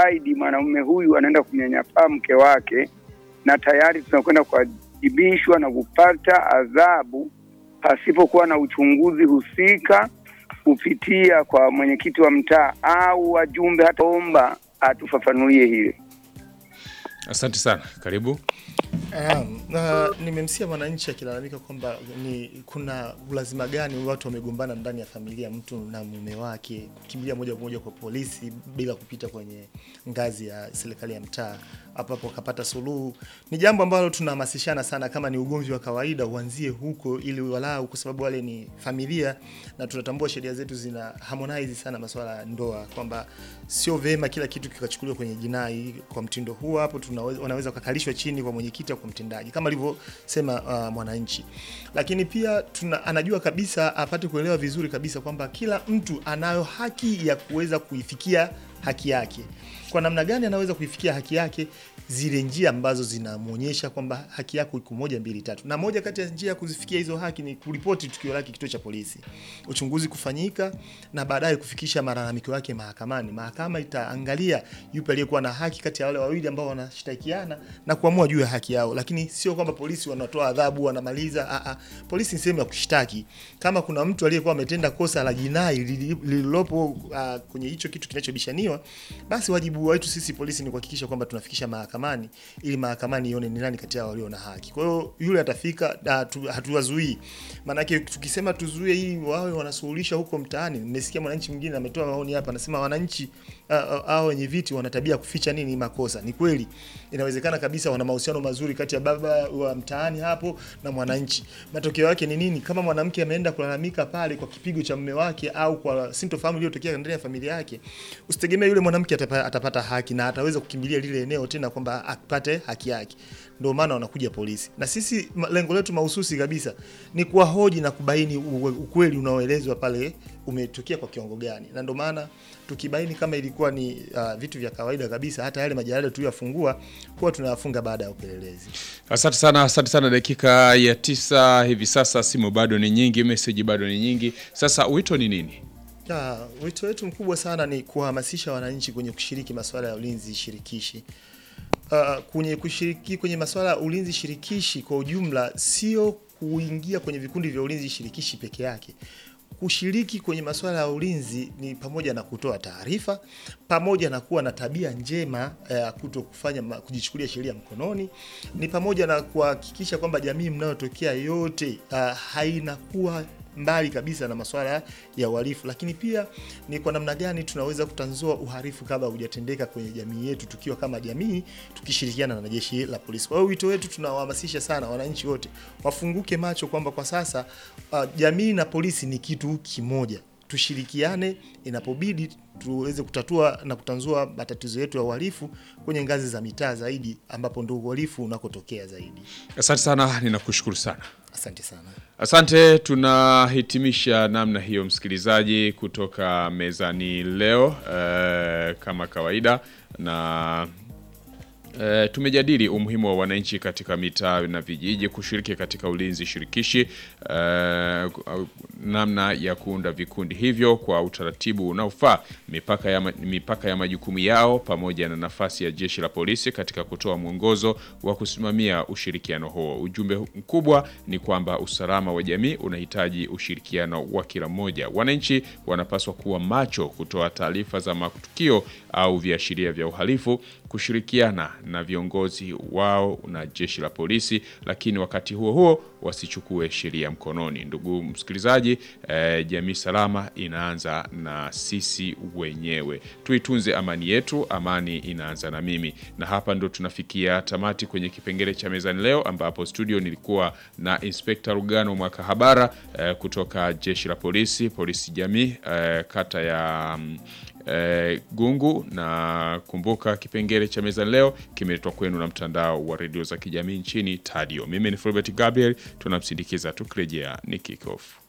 zaidi mwanamume huyu anaenda kumnyanyapaa mke wake, na tayari tunakwenda kuwajibishwa na kupata adhabu pasipokuwa na uchunguzi husika kupitia kwa mwenyekiti wa mtaa au wajumbe. Hata omba atufafanulie hili. Asante sana, karibu. Um, uh, nimemsikia mwananchi akilalamika kwamba ni kuna ulazima gani watu wamegombana ndani ya familia, mtu na mume wake kukimbilia moja kwa moja kwa polisi bila kupita kwenye ngazi ya serikali ya mtaa, hapo hapo kapata suluhu. Ni jambo ambalo tunahamasishana sana, kama ni ugomvi wa kawaida uanzie huko, ili walau, kwa sababu wale ni familia na tunatambua sheria zetu zina harmonize sana masuala ya ndoa, kwamba sio vema kila kitu kikachukuliwa kwenye jinai. Kwa mtindo huu hapo tunaweza, wanaweza kukalishwa chini kwa mwenyekiti au kwa mtendaji kama alivyosema uh, mwananchi, lakini pia tuna, anajua kabisa apate kuelewa vizuri kabisa kwamba kila mtu anayo haki ya kuweza kuifikia haki yake. Kwa namna gani anaweza kuifikia haki yake? Zile njia ambazo zinamwonyesha kwamba haki yako iko moja mbili tatu, na moja kati ya njia ya kuzifikia hizo haki ni kuripoti tukio lake kituo cha polisi, uchunguzi kufanyika, na baadaye kufikisha malalamiko yake mahakamani. Mahakama itaangalia yupi aliyekuwa na haki kati ya wale wawili ambao wanashtakiana na kuamua juu ya haki yao, lakini sio kwamba polisi wanatoa adhabu wanamaliza. A a, polisi ni sehemu ya kushtaki. Kama kuna mtu aliyekuwa ametenda kosa la jinai lililopo uh, kwenye hicho kitu kinachobishaniwa, basi wajibu wetu sisi polisi ni kuhakikisha kwamba tunafikisha mahakamani ili mahakamani ione ni nani kati yao walio na haki. Kwa hiyo yule atafika, hatuwazuii. Maanake tukisema tuzuie hii wawe wanasuluhisha huko mtaani. Nimesikia mwananchi mwingine ametoa maoni hapa, anasema wananchi hao wenye viti wana tabia kuficha nini makosa. Ni kweli, inawezekana kabisa wana mahusiano mazuri kati ya baba wa mtaani hapo na mwananchi. Matokeo yake ni nini? Kama mwanamke ameenda kulalamika pale kwa kipigo cha mume wake au kwa sintofahamu iliyotokea ndani ya familia yake, usitegemee yule mwanamke atapata, atapata haki na ataweza kukimbilia lile eneo tena kwamba apate haki yake. Ndio maana wanakuja polisi, na sisi lengo letu mahususi kabisa ni kuwahoji na kubaini ukweli unaoelezwa pale umetokea kwa kiwango gani, na ndio maana tukibaini kama ilikuwa ni uh, vitu vya kawaida kabisa, hata yale majalada tuliyofungua huwa tunayafunga baada ya upelelezi. Asante sana, asante sana. Dakika ya tisa hivi sasa, simu bado ni nyingi, meseji bado ni nyingi. Sasa wito ni nini? Ya, wito wetu mkubwa sana ni kuhamasisha wananchi kwenye kushiriki masuala ya ulinzi shirikishi. Uh, kwenye kushiriki kwenye masuala ya ulinzi shirikishi kwa ujumla, sio kuingia kwenye vikundi vya ulinzi shirikishi peke yake. Kushiriki kwenye masuala ya ulinzi ni pamoja na kutoa taarifa, pamoja na kuwa na tabia njema ya uh, kuto kufanya kujichukulia sheria mkononi, ni pamoja na kuhakikisha kwamba jamii mnayotokea yote uh, hainakuwa mbali kabisa na masuala ya uhalifu, lakini pia ni kwa namna gani tunaweza kutanzua uhalifu kabla hujatendeka kwenye jamii yetu, tukiwa kama jamii tukishirikiana na jeshi la polisi. Kwa hiyo wito wetu tunawahamasisha sana wananchi wote wafunguke macho kwamba kwa sasa uh, jamii na polisi ni kitu kimoja. Tushirikiane inapobidi tuweze kutatua na kutanzua matatizo yetu ya uhalifu kwenye ngazi za mitaa zaidi, ambapo ndio uhalifu unakotokea zaidi. Asante sana, ninakushukuru sana. Asante sana. Asante, tunahitimisha namna hiyo, msikilizaji, kutoka mezani leo eh, kama kawaida na E, tumejadili umuhimu wa wananchi katika mitaa na vijiji kushiriki katika ulinzi shirikishi, e, namna ya kuunda vikundi hivyo kwa utaratibu unaofaa, mipaka ya, mipaka ya majukumu yao, pamoja na nafasi ya jeshi la polisi katika kutoa mwongozo wa kusimamia ushirikiano huo. Ujumbe mkubwa ni kwamba usalama wa jamii unahitaji ushirikiano wa kila mmoja. Wananchi wanapaswa kuwa macho, kutoa taarifa za matukio au viashiria vya uhalifu, kushirikiana na viongozi wao na jeshi la polisi, lakini wakati huo huo wasichukue sheria mkononi. Ndugu msikilizaji, eh, jamii salama inaanza na sisi wenyewe. Tuitunze amani yetu, amani inaanza na mimi. Na hapa ndo tunafikia tamati kwenye kipengele cha mezani leo, ambapo studio nilikuwa na Inspekta Rugano Mwakahabara eh, kutoka jeshi la polisi, polisi jamii eh, kata ya mm, eh, Gungu na kumbuka, kipengele cha mezani leo kimeletwa kwenu na mtandao wa redio za kijamii nchini Tadio. Mimi ni Fulbert Gabriel, tunamsindikiza tukirejea ni kick off.